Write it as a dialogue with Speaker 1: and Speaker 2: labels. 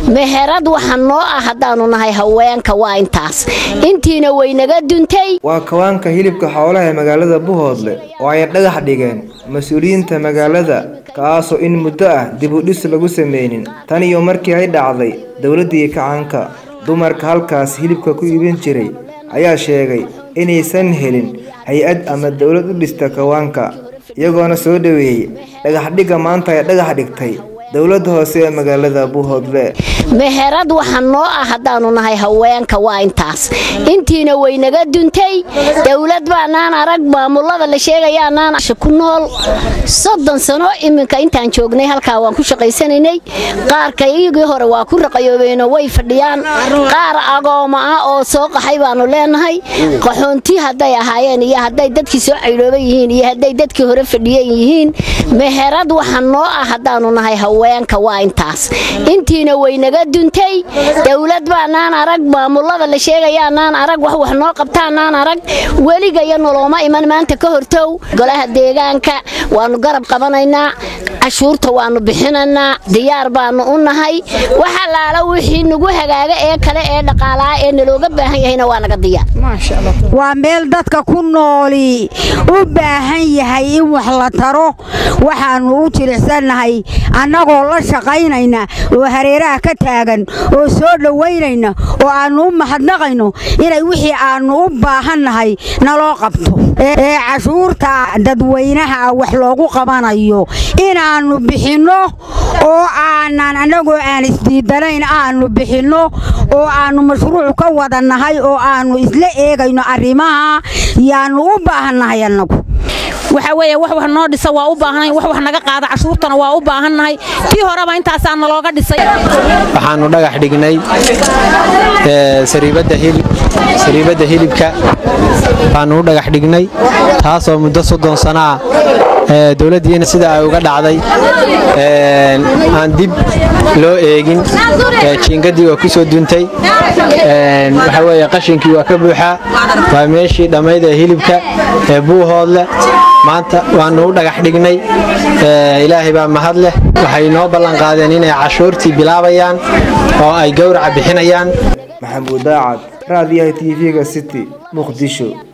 Speaker 1: meherad waxa noo ah haddaanu nahay haweenka waa intaas intiina waynaga duntay
Speaker 2: waa kawaanka hilibka xoolaha ee magaalada buhoodle oo ay dhagax dhigeen mas-uuliyiinta magaalada kaasoo in muddo ah dib u dhis lagu sameynin tan iyo markii ay dhacday dowladdii kacaanka dumarka halkaas hilibka ku iibin jiray ayaa sheegay inaysan helin hay-ad ama dowlad u dhista kawaanka iyagoona soo dhoweeyey dhagaxdhigga maanta ay dhagax dhigtay dowladda hoose ee magaalada buuhoodle
Speaker 1: meherad waxa noo ah haddaanu nahay haweenka waa intaas intiina waynaga duntay dowlad baanaan arag maamulada la sheegayaanaan ku nool soddon sano iminka intaan joognay halkaa waan ku shaqaysanaynay qaarka iyagii hore waa ku raqayoobeenoo way fadhiyaan qaar agooma ah oo soo qaxay baanu leenahay qaxoonti hadday ahaayeen iyo hadday dadkii soo caydhooban yihiin iyo hadday dadkii hore fadhiyan yihiin meherad waxa noo ah haddaanu nahay haweenka waa intaas intiina waynaga duntay dowlad baanaan arag maamulada la sheegayaanaan arag wax wax noo qabtaanaan arag weligayo nolooma iman maanta ka hortow golaha deegaanka waanu garab qabanaynaa cashuurta waanu bixinaynaa diyaar baanu u nahay wax allaala wixii nagu hagaaga ee kale ee dhaqaalaha ee nalooga baahan yahayna waa naga diyaar
Speaker 3: waa meel dadka ku nooli u baahan yahay in wax la taro waxaannu u jilicsannahay annagoo la shaqaynayna oo hareeraha ka taagan oo soo dhowaynayna oo aannu u mahadnaqayno inay wixii aannu u baahannahay naloo qabto ee cashuurta dadweynaha wax loogu qabanayo inaannu bixinno oo aanan annagoo aan isdiidanayn aannu bixinno oo aannu mashruuc ka wadannahay oo aannu isla eegayno arrimaha yaannu u baahannahay annagu
Speaker 4: waxa weeye wax wax noo dhisa waa u baahanay wax wax naga qaada cashuurtana waa u baahannahay tii horeba intaasaa nalooga dhisay
Speaker 5: waxaannu dhagax dhignay sariibadda hilibka baannu u dhagax dhignay taasoo muddo soddon sana ah dowladdiina sida ay uga dhacday aan dib loo eegin jiingadii waa ku soo duntay waxa weeye qashinkii waa ka buuxaa waa meeshii dhammayd ee hilibka ee buuhoodle maanta waannu u dhagax dhignay ilaahay baa mahad leh waxay noo ballanqaadeen inay cashuurtii bilaabayaan oo ay gowraca bixinayaan
Speaker 2: maxamuud daacad raadiyaha tv-ga city muqdisho